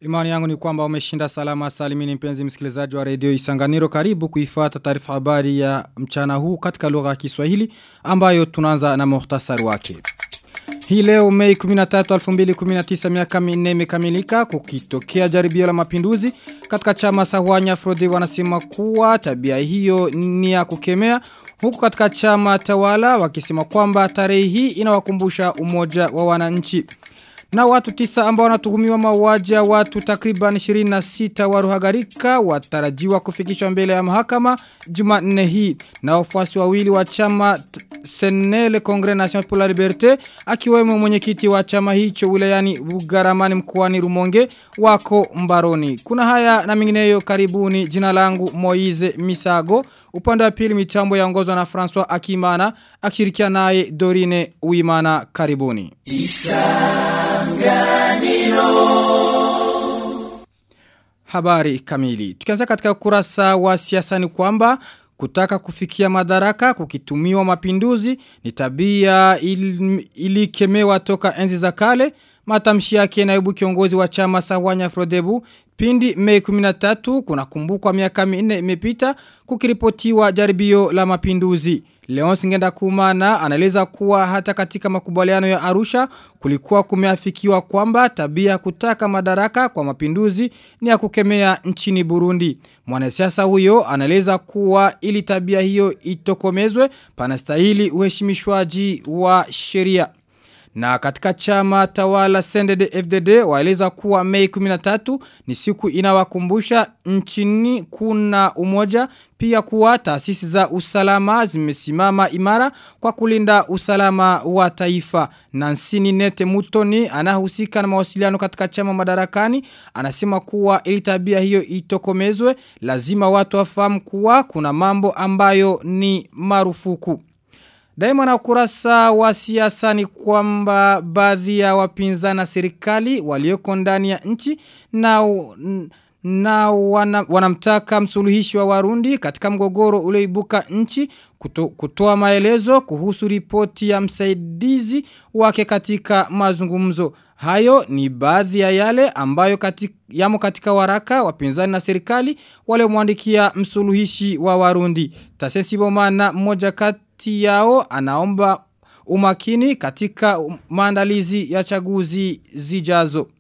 Imani yangu ni kwamba umeshinda salama salimini mpenzi msikilizaji wa redio Isanganiro karibu kuifuata taarifa habari ya mchana huu katika lugha ya Kiswahili ambayo tunaanza na muhtasari wake. Hii leo Mei 13 2019 miaka minne imekamilika kukitokea jaribio la mapinduzi katika chama Sahwanya Frode wanasema kuwa tabia hiyo ni ya kukemea huku katika chama tawala wakisema kwamba tarehe hii inawakumbusha umoja wa wananchi. Na watu tisa ambao wanatuhumiwa mauaji ya watu takriban 26 wa Ruhagarika watarajiwa kufikishwa mbele ya mahakama Jumanne hii. Na wafuasi wawili wa chama Senele Congrès National pour la Liberté akiwemo mwenyekiti wa chama hicho wilayani Bugaramani mkoani Rumonge wako mbaroni. Kuna haya na mingineyo karibuni jina langu Moize Misago upande wa pili mitambo yaongozwa na François Akimana akishirikia naye Dorine Uimana karibuni. Habari kamili. Tukianza katika kurasa wa siasa ni kwamba kutaka kufikia madaraka kukitumiwa mapinduzi ni tabia il, ilikemewa toka enzi za kale matamshi yake naibu kiongozi wa chama Sawanya Frodebu pindi Mei 13 kuna kumbukwa miaka minne imepita kukiripotiwa jaribio la mapinduzi Leonce Ngenda Kumana anaeleza kuwa hata katika makubaliano ya Arusha kulikuwa kumeafikiwa kwamba tabia kutaka madaraka kwa mapinduzi ni ya kukemea nchini Burundi. Mwanasiasa huyo anaeleza kuwa ili tabia hiyo itokomezwe panastahili uheshimishwaji wa sheria. Na katika chama tawala Sendede FDD waeleza kuwa Mei 13 ni siku inawakumbusha nchini kuna umoja pia kuwa taasisi za usalama zimesimama imara kwa kulinda usalama wa taifa. Nansini Nete Mutoni anahusika na mawasiliano katika chama madarakani anasema kuwa ili tabia hiyo itokomezwe lazima watu wafahamu kuwa kuna mambo ambayo ni marufuku. Daima na ukurasa wa siasa ni kwamba baadhi ya wapinzani na serikali walioko ndani ya nchi na na wana, wanamtaka msuluhishi wa Warundi katika mgogoro ulioibuka nchi kuto, kutoa maelezo kuhusu ripoti ya msaidizi wake katika mazungumzo. Hayo ni baadhi ya yale ambayo katika, yamo katika waraka wapinzani na serikali wale mwandikia msuluhishi wa Warundi. Tasesi Bomana mmoja kati yao anaomba umakini katika maandalizi ya chaguzi zijazo.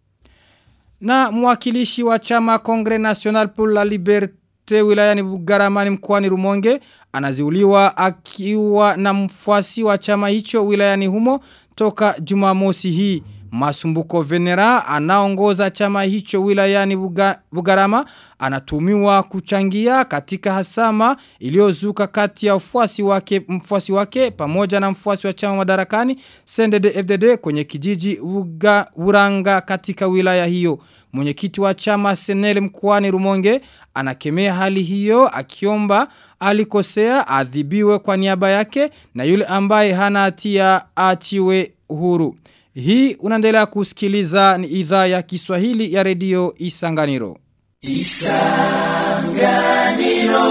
Na mwakilishi wa chama Kongre National pour la Liberté wilayani Bugaramani mkoani Rumonge anaziuliwa akiwa na mfuasi wa chama hicho wilayani humo toka Jumamosi hii. Masumbuko Venera anaongoza chama hicho wilayani Buga, Bugarama anatumiwa kuchangia katika hasama iliyozuka kati ya mfuasi wake mfuasi wake pamoja na mfuasi wa chama madarakani Sendede FDD kwenye kijiji Uga, Uranga katika wilaya hiyo. Mwenyekiti wa chama Senele mkoani Rumonge anakemea hali hiyo akiomba alikosea adhibiwe kwa niaba yake na yule ambaye hana hatia achiwe uhuru. Hii unaendelea kusikiliza ni idhaa ya Kiswahili ya redio Isanganiro. Isanganiro.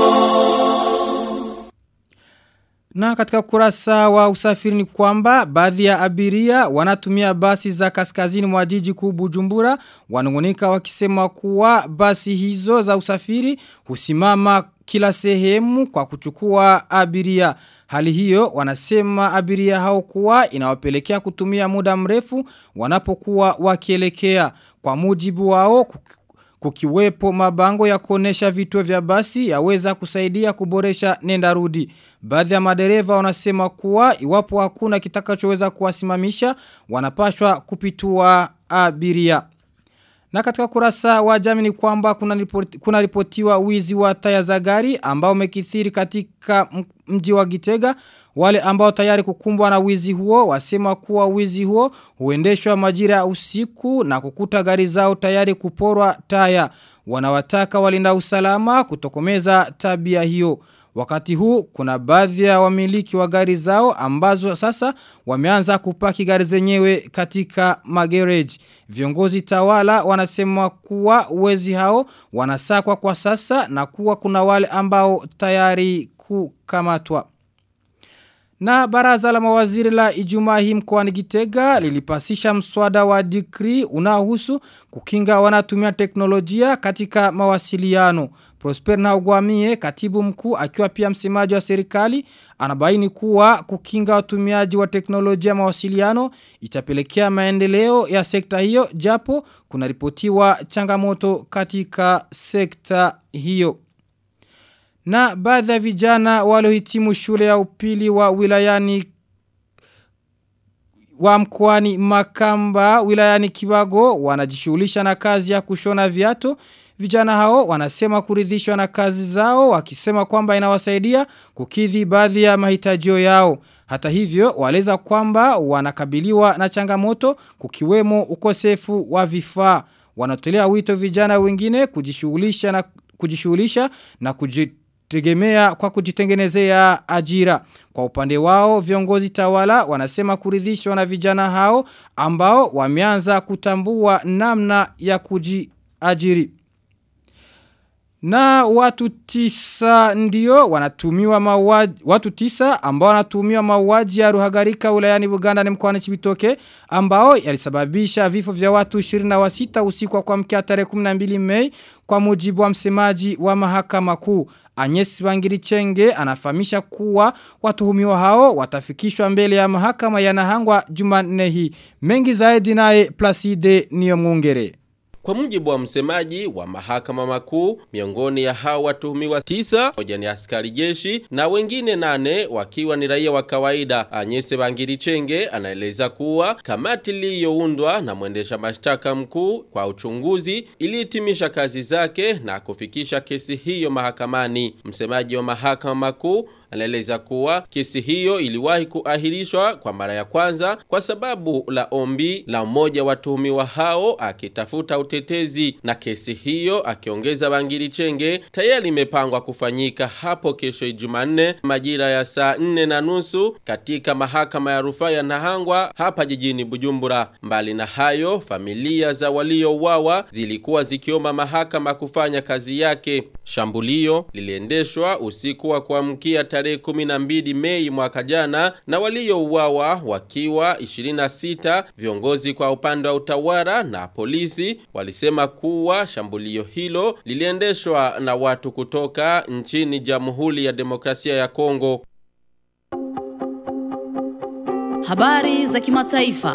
Na katika kurasa wa usafiri ni kwamba baadhi ya abiria wanatumia basi za kaskazini mwa jiji kuu Bujumbura wanungunika wakisema kuwa basi hizo za usafiri husimama kila sehemu kwa kuchukua abiria. Hali hiyo wanasema abiria hao kuwa inawapelekea kutumia muda mrefu wanapokuwa wakielekea. Kwa mujibu wao kukiwepo mabango ya kuonesha vituo vya basi yaweza kusaidia kuboresha nenda rudi. Baadhi ya madereva wanasema kuwa iwapo hakuna kitakachoweza kuwasimamisha wanapashwa kupitua abiria. Na katika kurasa wa jamii ni kwamba kuna, ripoti, kuna ripotiwa wizi wa taya za gari ambao umekithiri katika mji wa Gitega. Wale ambao tayari kukumbwa na wizi huo wasema kuwa wizi huo huendeshwa majira ya usiku na kukuta gari zao tayari kuporwa taya. Wanawataka walinda usalama kutokomeza tabia hiyo. Wakati huu kuna baadhi ya wamiliki wa gari zao ambazo sasa wameanza kupaki gari zenyewe katika magereji. Viongozi tawala wanasema kuwa wezi hao wanasakwa kwa sasa na kuwa kuna wale ambao tayari kukamatwa. Na baraza la mawaziri la Ijumaa hii mkoani Gitega lilipasisha mswada wa dikri unaohusu kukinga wanatumia teknolojia katika mawasiliano. Prosper na Ugwamie, katibu mkuu akiwa pia msemaji wa serikali, anabaini kuwa kukinga watumiaji wa teknolojia mawasiliano itapelekea maendeleo ya sekta hiyo japo kuna ripotiwa changamoto katika sekta hiyo. Na baadhi ya vijana waliohitimu shule ya upili wa wilayani wa mkoani Makamba wilayani Kibago wanajishughulisha na kazi ya kushona viatu. Vijana hao wanasema kuridhishwa na kazi zao wakisema kwamba inawasaidia kukidhi baadhi ya mahitajio yao. Hata hivyo waleza kwamba wanakabiliwa na changamoto kukiwemo ukosefu wa vifaa. Wanatolea wito vijana wengine kujishughulisha na kujishughulisha na kujitegemea kwa kujitengenezea ajira. Kwa upande wao viongozi tawala wanasema kuridhishwa na vijana hao ambao wameanza kutambua namna ya kujiajiri. Na watu tisa ndio wanatumiwa mauaji watu tisa ambao wanatumiwa mauaji ya Ruhagarika wilayani Buganda ni mkoani Chibitoke ambao yalisababisha vifo vya watu 26 usiku wa kuamkia tarehe 12 Mei kwa mujibu wa msemaji wa mahakama kuu Agnes Bangirichenge anafahamisha kuwa watuhumiwa hao watafikishwa mbele ya mahakama ya Nahangwa Jumanne hii mengi zaidi naye Placide Niyomwungere Kwa mujibu wa msemaji wa mahakama makuu, miongoni ya hao watuhumiwa tisa, moja ni askari jeshi na wengine nane wakiwa ni raia wa kawaida. Anyese Bangirichenge anaeleza kuwa kamati iliyoundwa na mwendesha mashtaka mkuu kwa uchunguzi ilihitimisha kazi zake na kufikisha kesi hiyo mahakamani. Msemaji wa mahakama makuu anaeleza kuwa kesi hiyo iliwahi kuahirishwa kwa mara ya kwanza kwa sababu la ombi la mmoja watuhumiwa hao akitafuta utetezi na kesi hiyo akiongeza Bangiri Chenge tayari imepangwa kufanyika hapo kesho Jumanne majira ya saa nne na nusu katika mahakama ya rufaa ya Nahangwa hapa jijini Bujumbura. Mbali na hayo, familia za waliouawa zilikuwa zikiomba mahakama kufanya kazi yake. Shambulio liliendeshwa usiku wa kuamkia tarehe 12 Mei mwaka jana na waliouawa wakiwa 26 viongozi kwa upande wa utawala na polisi walisema kuwa shambulio hilo liliendeshwa na watu kutoka nchini Jamhuri ya Demokrasia ya Kongo. Habari za kimataifa.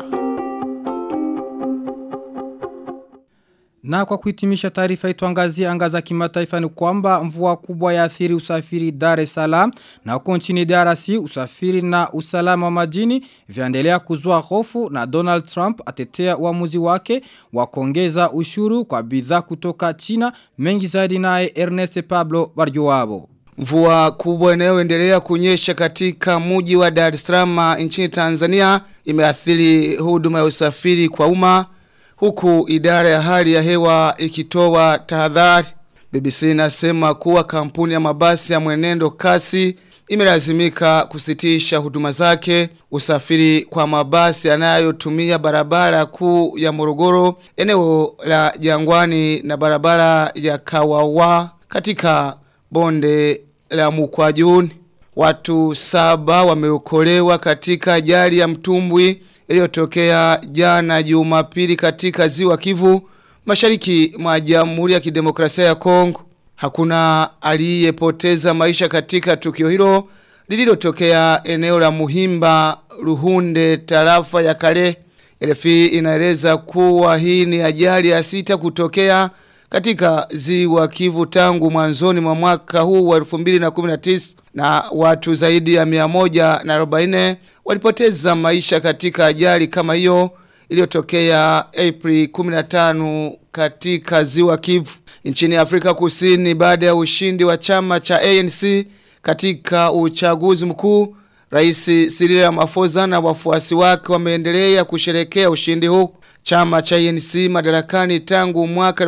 Na kwa kuhitimisha taarifa ituangazie anga za kimataifa ni kwamba mvua kubwa ya athiri usafiri Dar es Salaam na huko nchini DRC usafiri na usalama wa majini vyaendelea kuzua hofu na Donald Trump atetea uamuzi wake wa kuongeza ushuru kwa bidhaa kutoka China mengi zaidi naye Ernest Pablo Barjuabo. Mvua kubwa inayoendelea kunyesha katika mji wa Dar es Salaam nchini Tanzania imeathiri huduma ya usafiri kwa umma huku idara ya hali ya hewa ikitoa tahadhari. BBC inasema kuwa kampuni ya mabasi ya mwenendo kasi imelazimika kusitisha huduma zake usafiri kwa mabasi yanayotumia barabara kuu ya Morogoro eneo la Jangwani na barabara ya Kawawa katika bonde la Mukwajuni. Watu saba wameokolewa katika ajali ya mtumbwi iliyotokea jana Jumapili katika ziwa Kivu mashariki mwa Jamhuri ya Kidemokrasia ya Kongo. Hakuna aliyepoteza maisha katika tukio hilo lililotokea eneo la Muhimba Ruhunde tarafa ya Kale. RFI inaeleza kuwa hii ni ajali ya sita kutokea katika ziwa Kivu tangu mwanzoni mwa mwaka huu wa 2019 na watu zaidi ya 140 walipoteza maisha katika ajali kama hiyo iliyotokea April 15 katika ziwa Kivu nchini Afrika Kusini baada ya ushindi wa chama cha ANC katika uchaguzi mkuu Rais Cyril Ramaphosa na wafuasi wake wameendelea kusherekea ushindi huu Chama cha ANC madarakani tangu mwaka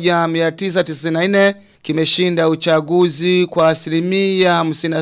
1994 kimeshinda uchaguzi kwa asilimia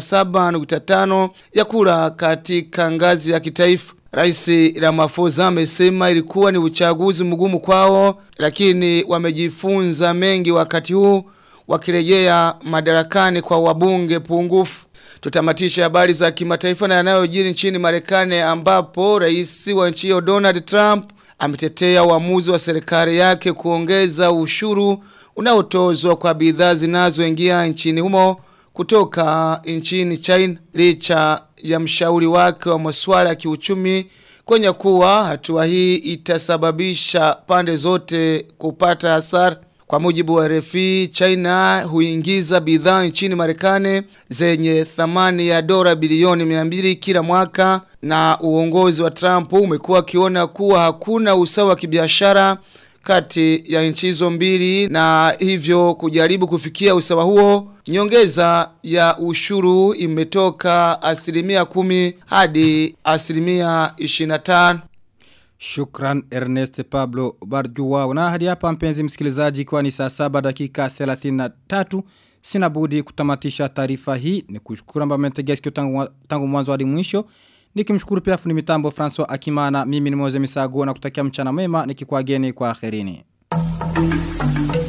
57.5 ya kura katika ngazi ya kitaifa. Rais Ramaphosa amesema ilikuwa ni uchaguzi mgumu kwao lakini wamejifunza mengi wakati huu wakirejea madarakani kwa wabunge pungufu. Tutamatisha habari za kimataifa na yanayojiri nchini Marekani ambapo rais wa nchi hiyo Donald Trump ametetea uamuzi wa serikali yake kuongeza ushuru unaotozwa kwa bidhaa zinazoingia nchini humo kutoka nchini China licha ya mshauri wake wa masuala ya kiuchumi kwenye kuwa hatua hii itasababisha pande zote kupata hasara kwa mujibu wa RFI, China huingiza bidhaa nchini Marekani zenye thamani ya dola bilioni 200 kila mwaka na uongozi wa Trump umekuwa akiona kuwa hakuna usawa wa kibiashara kati ya nchi hizo mbili na hivyo kujaribu kufikia usawa huo nyongeza ya ushuru imetoka asilimia kumi hadi asilimia 25 Shukran Ernest Pablo Barjua. Na hadi hapa mpenzi msikilizaji kwa ni saa saba dakika 33. Sina budi kutamatisha taarifa hii. Ni kushukuru amba mmetegea sikio tangu, tangu mwanzo hadi mwisho. Nikimshukuru pia fundi mitambo François Akimana. Mimi ni Moze Misago na kutakia mchana mwema nikikuageni kwa akhirini.